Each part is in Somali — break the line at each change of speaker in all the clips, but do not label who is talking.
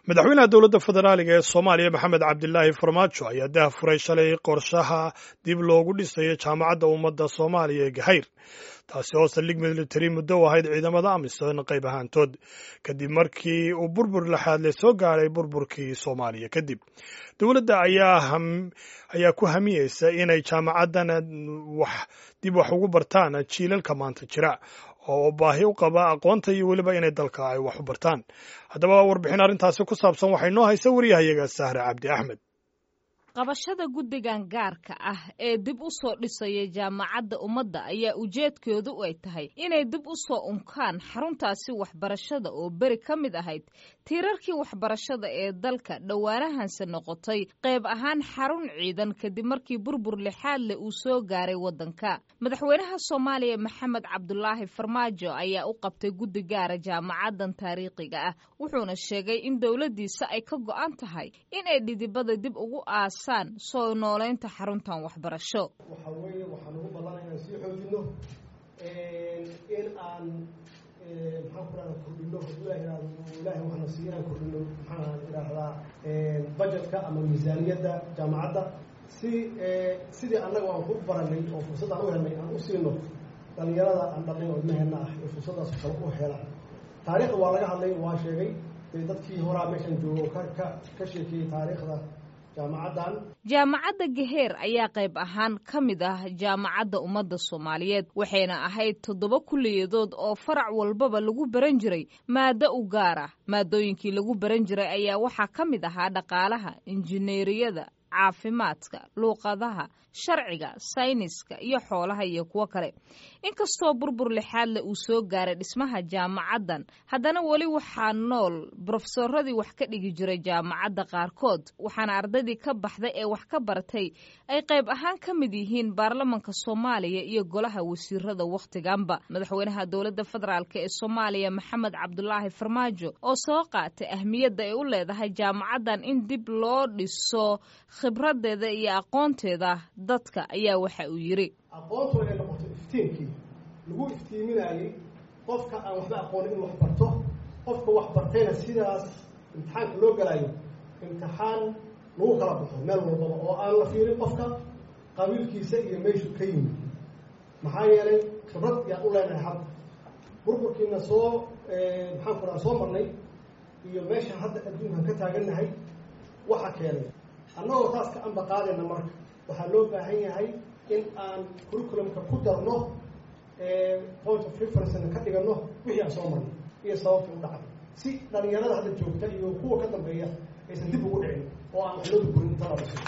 madaxweynaha dowladda federaaliga ee soomaaliya maxamed cabdilaahi farmaajo ayaa dah furay shalay qorshaha dib loogu dhisayo jaamacadda ummadda soomaaliya ee gahayr taasi oo saldhig militari muddo u ahayd ciidamada amisom qayb ahaantood kadib markii uu burbur laxaadle soo gaaray burburkii soomaaliya kadib dowladda ayaa ku hamiyeysa inay jaamacaddan wax dib wax ugu bartaan jiilalka maanta jira oo baahi u qaba aqoonta iyo weliba inay dalka ay wax u bartaan haddaba warbixin arrintaasi ku saabsan waxay noo haysa waryahayaga sahre cabdi axmed
qabashada guddigan gaarka ah ee dib u soo dhisaya jaamacadda ummadda ayaa ujeedkoodu ay tahay inay dib u soo unkaan xaruntaasi waxbarashada oo beri ka mid ahayd tiirarkii waxbarashada ee dalka dhowaanahanse noqotay qayb ahaan xarun ciidan kadib markii burbur lixaad leh uu soo gaaray waddanka madaxweynaha soomaaliya maxamed cabdulaahi farmaajo ayaa u qabtay guddi gaara jaamacaddan taariikhiga ah wuxuuna sheegay in dowladdiisa ay ka go'an tahay inay dhidibada dib ugu aas soo nooleynta xaruntan waxbarasho
waxaa weeye waxaan ugu ballanay inaan sii xoojino in aan maxaan ku rahda kordhino hadduu ilah ihahdo ilahay waxaana siiya inaan kordhino maxaan idhaahdaa budgetka ama miisaaniyadda jaamacadda si sidii annaga aan ku baranay oo fursaddaan u helnay aan u siino dhalinyarada aan dhalnay oo ilmaheenna ah ee fursaddaas kale u helaan taariikhda waa laga hadlay waa sheegay dadkii horaa meeshan joogo ka ka ka sheekeeyey taariikhda
jaamacadda gaheer ayaa qayb ahaan ka mid ah jaamacadda ummadda soomaaliyeed waxayna ahayd toddoba kulliyadood oo farac walbaba lagu baran jiray maado u gaar ah maadooyinkii lagu baran jiray ayaa waxaa ka mid ahaa dhaqaalaha injineeriyada caafimaadka luuqadaha sharciga sayniska iyo xoolaha iyo kuwo kale inkastoo burbur lixaadle uu soo gaaray dhismaha jaamacaddan haddana weli waxaa nool brofesoradii wax ka dhigi jiray jaamacadda qaarkood waxaana ardaydii ka baxday ee wax ka bartay ay qayb ahaan ka mid yihiin baarlamanka soomaaliya iyo golaha wasiirada wakhtiganba madaxweynaha dowladda federaalk ee soomaaliya maxamed cabdulaahi farmaajo oo soo qaatay ahmiyadda ay u leedahay jaamacaddan in dib loo dhiso khibradeeda iyo aqoonteeda dadka ayaa waxa uu yidhi
aqoontu inay noqoto iftiinkii lagu iftiiminayey qofka aan waxba aqoonin in wax barto qofka wax bartayna sidaas imtixaanka loo galayo imtixaan lagu kala baxo meel walbaba oo aan la fiirin qofka qabiilkiisa iyo meeshu ka yimid maxaa yeelay khibrad yaan u leenahay hadda burburkiina soo maxaan ku raha soo marnay iyo meesha hadda adduunkan ka taagannahay waxa keenay annagoo taas ka amba qaadayna marka waxaa loo baahan yahay in aan curriculumka ku darno point of referencena ka dhigano wixii aan soo marnay iyo sababta u dhacday si dhalinyarada hadda joogta iyo kuwa ka dambeeya aysan dib ugu dhicin oo aan waxlooda gurin inta la dhiso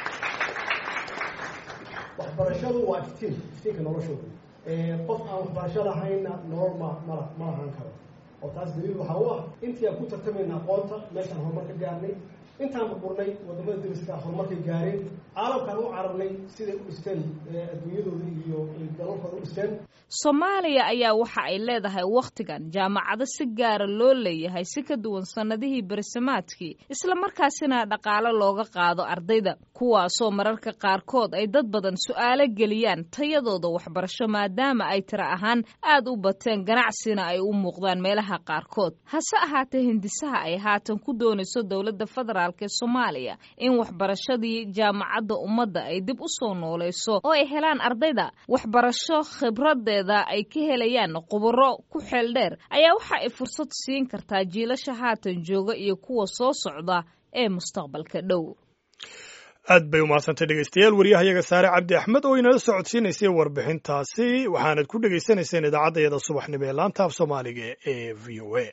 waxbarashadu waa iftiin iftiinka noloshooda qof aan waxbarasho lahayna nolol ma mala ma lahaan karo oo taas daliil waxaa u ah intii aan ku tartamayna aqoonta meeshaan horumar ka gaarnay intaan burburnay wadamada dariska horumarkay gaareen caalamkaan u cararnay siday u dhisteen adduunyadooda iyo dalalkooda u dhisteen
soomaaliya ayaa waxa ay leedahay wakhtigan jaamacado si gaara loo leeyahay si ka duwan sannadihii berisamaadkii islamarkaasina dhaqaalo looga qaado ardayda kuwaasoo mararka qaarkood ay dad badan su'aalo geliyaan tayadooda waxbarasho maadaama ay tiro ahaan aad u bateen ganacsina ay u muuqdaan meelaha qaarkood hase ahaatee hindisaha ay haatan ku doonayso dowladda federaal soomaaliya in waxbarashadii jaamacadda ummadda ay dib u soo noolayso oo ay helaan ardayda waxbarasho khibradeeda ay ka helayaan khubaro ku xeel dheer ayaa waxa ay fursad siin kartaa jiilasha haatan jooga iyo kuwa soo socda ee mustaqbalka dhow
aad bay umahadsantay dhegeystayaal waryahayaga saare cabdi axmed oo inala socodsiinaysay warbixintaasi waxaanad ku dhegaysanayseen idaacaddayada subaxnimo ee laanta af soomaaliga ee v o a